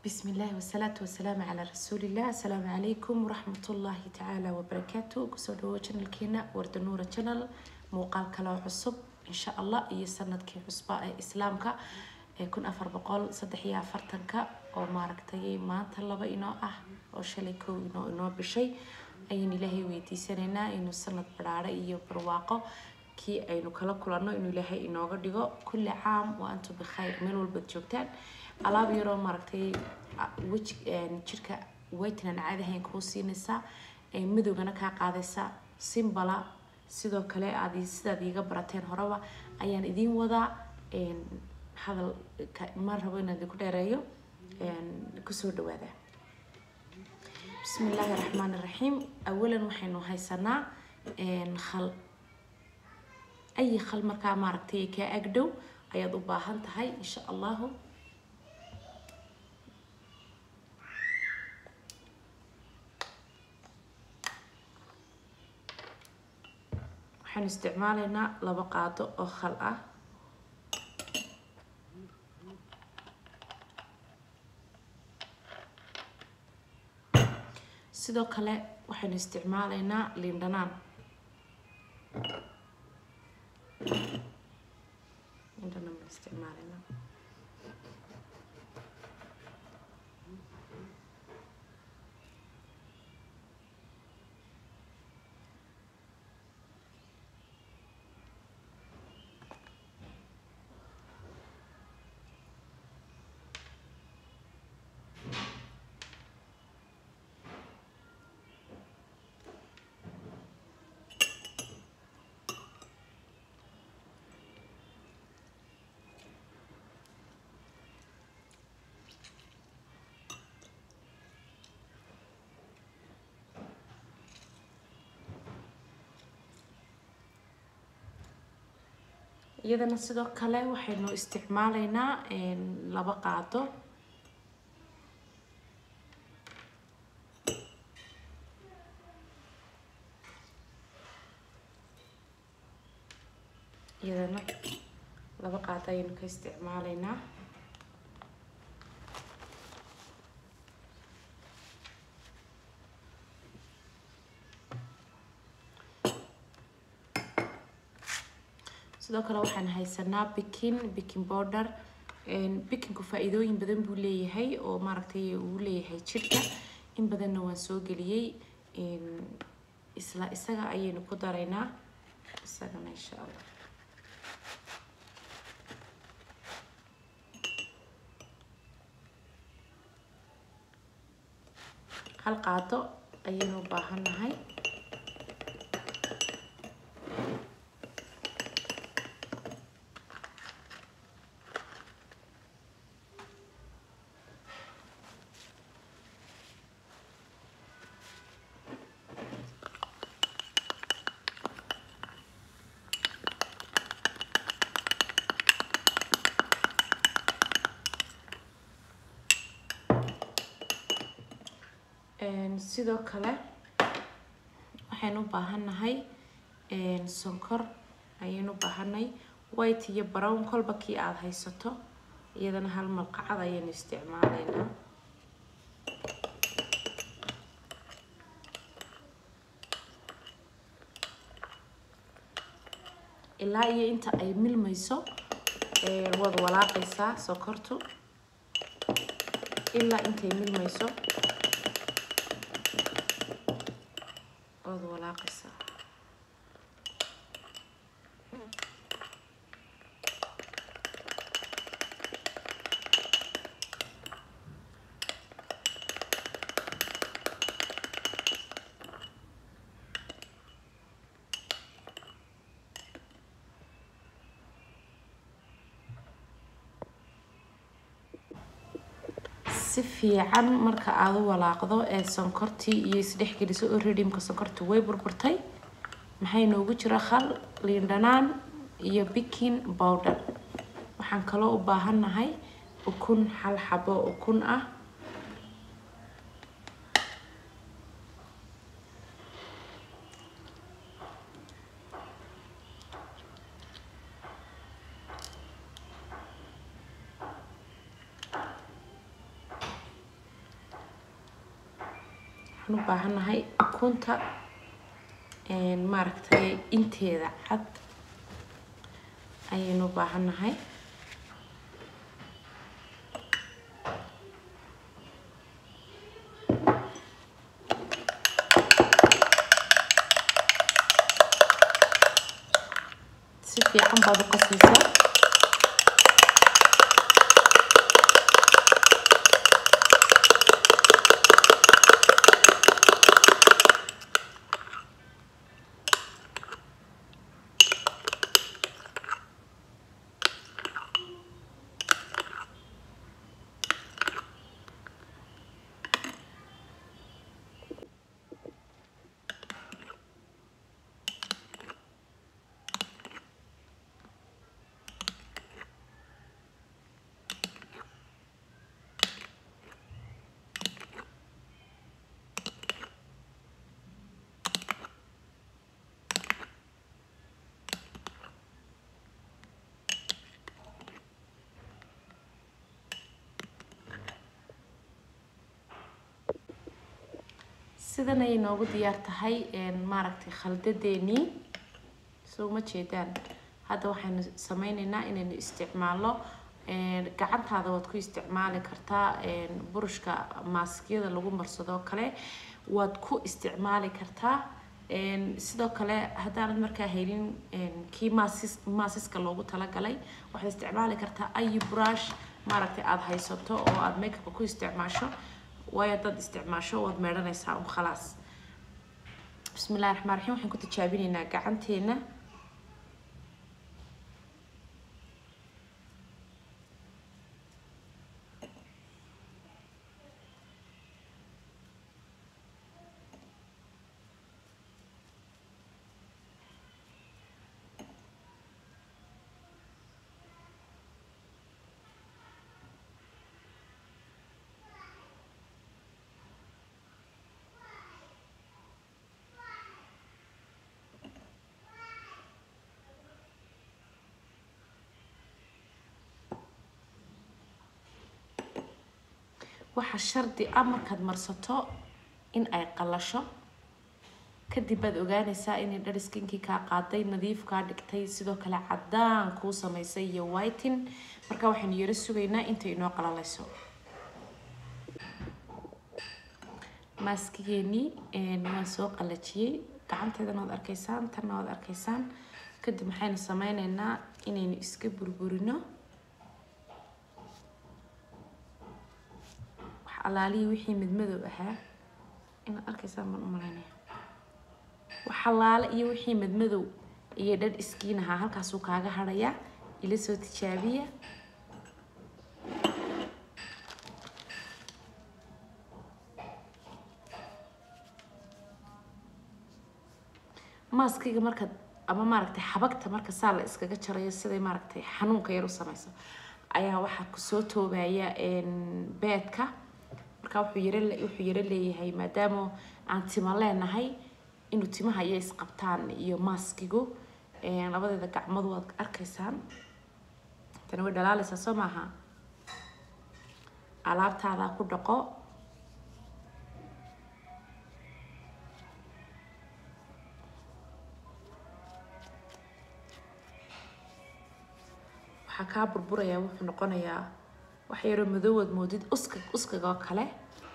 بسم الله والصلاة والسلام على رسول الله السلام عليكم ورحمة الله تعالى وبركاته كسو دو channel كينا ورد نورة channel موقال كلا عصب إن شاء الله إيه سنة كي عصباء إسلامك كن أفر بقول صدحيا فرتنك أو ماركتي ما طلبا إنو أه أو شليكو إنو إنو بشي أين إلهي ويدي سننا إنو سنة برارة إيو برواقو kii aynu kala kulanno inuu ilaahay inooga dhigo kulli caam wa antum bikhayr meel walbaad joogtaan alaab yaroo maaragtay weji jirka waytnan caadahayn kuu siinaysaa madowgana kaa qaadaysaa simbala sidoo kale aad sidaad iiga barateen horeba ayaan idiin wadaa hadal ma rabo inaan idinku dheereeyo kusoo dhawaada bismi illaahi raxmaan iraxiim awalan waxaynu haysanaa khal أي خل مركا ماركتي كأجدو أيضا باهن تهاي إن شاء الله waxaan isticmaalaynaa laba qaado oo khal ah sidoo kale waxaynu isticmaalaynaa liindhanaan عندنا من استعمالنا iyadana sidoo kale waxaynu isticmaalaynaa laba qaado iyadana laba qaado ayaynu ka isticmaalaynaa sidoo kale waxaan haysanaa bikin bikin border bikinku faa-iidooyin badan buu leeyahay oo maaragtay uu leeyahay jidhka in badanna waan soo geliyey isla isaga ayaynu ku daraynaa isagana insha allah hal qaado ayaynu u baahannahay sidoo kale waxaynu u baahannahay sonkor ayaynu u baahanay white iyo brown kolba kii aada haysato iyadana hal malqacad ayaynu isticmaalaynaa ilaa iyo inta ay milmayso waad walaaqaysaa sonkortu ilaa intay milmayso waad walaaqaysaa si fiican marka aada u walaaqdo ee sonkortii iyo isdhexgeliso oo redimka sonkorta way burburtay maxay noogu jira khal liindhanaan iyo bikin bowder waxaan kaloo u baahannahay ukun hal xabo ukun ah waxaan u baahannahay ukunta maaragtay inteeda cad ayaynu u baahannahay si fiican baad u qasaysaa sidan ayay noogu diyaar tahay maaragtay khaldadeenii soo ma jeedaan hadda waxaynu sameyneynaa inaynu isticmaalno gacantaada waad ku isticmaali kartaa burushka maaskiyada lagu marsadoo kale waad ku isticmaali kartaa sidoo kale haddaanad markaa haynin kii maasis maasiska loogu talagalay waxaad isticmaali kartaa ayi brush maaragtay aada haysato oo aada makeupka ku isticmaasho waayo haddaad isticmaasho waad meedhanaysaa un khalaas bismi illahi raxmaan raxiim waxaan ku tijaabineynaa gacanteena waxaa shardi ah markaad marsato in ay qalasho kadib baad ogaanaysaa inay dhar skinkii kaa qaaday nadiif kaa dhigtay sidoo kale cadaan kuu samaysay iyo whitin marka waxaynu yaro sugaynaa intay inoo qalalayso maaskigeenii waan soo qalajiyey gacanteedana waad arkaysaan tanna waad arkaysaan kadib maxaynu sameyneynaa inaynu iska burburino alaalihii wixii madmadow ahaa inaad arkaysaan baan u malaynaya wax alaale iyo wixii madmadow iyo dhadh iskiin ahaa halkaasuu kaaga hadhayaa ila soo tijaabiya maaskiga markaad ama maaragtay xabagta marka saa la iskaga jarayo siday maaragtay xanuunka yar u samayso ayaa waxaa kusoo toobaya beedka marka wuxuu yaro wuxuu yaro leeyahay maadaama aan tima leenahay inuu timaha iyo isqabtaan iyo maaskigu labadeeda gacmood waad arkaysaan tani way dhalaalaysaa soo maaha alaabtaadaa ku dhaqo waxaa kaa burburayaa wuxuu noqonayaa wax yaroo madoowaad moodid uska uskaga oo kale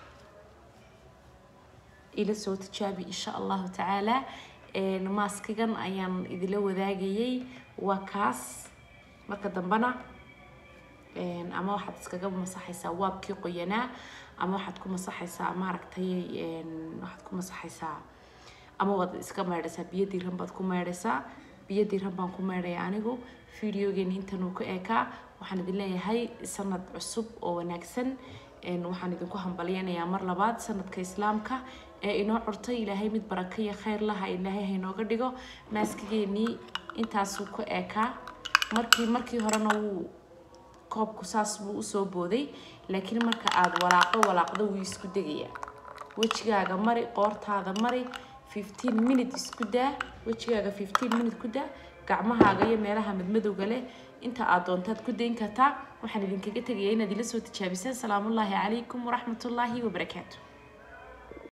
ila soo tijaabi insha allahu tacaala maaskigan ayaan idila wadaagayay waa kaas marka dambena ama waxaad iskaga masaxaysaa waabkii qoyanaa ama waxaad ku masaxaysaa maaragtay waxaad ku masaxaysaa ama waad iska meydhaysaa biyo diiran baad ku meydhaysaa biyo diiran baan ku meydhaya anigu videogeeni intan uu ka eekaa waxaan idin leeyahay sanad cusub oo wanaagsan waxaan idinku hambalyanayaa mar labaad sanadka islaamka ee inoo curtay ilaahay mid baraka iyo khayr laha ilaahay hainooga dhigo maaskigeenii intaasuu ka eekaa markii markii horena wuu koobku saas buu usoo booday laakiin marka aada walaaqo walaaqdo wuu isku degayaa wejigaaga mari qoortaada mari fifteen minute isku daa wejigaaga fifteen minute ku daa gacmahaaga iyo meelaha madmadowga leh inta aad doontaad ku dayn kartaa waxaan idinkaga tegayaa inaad ila soo tijaabisaan salaamullaahi calaykum waraxmatullaahi wabarakaatu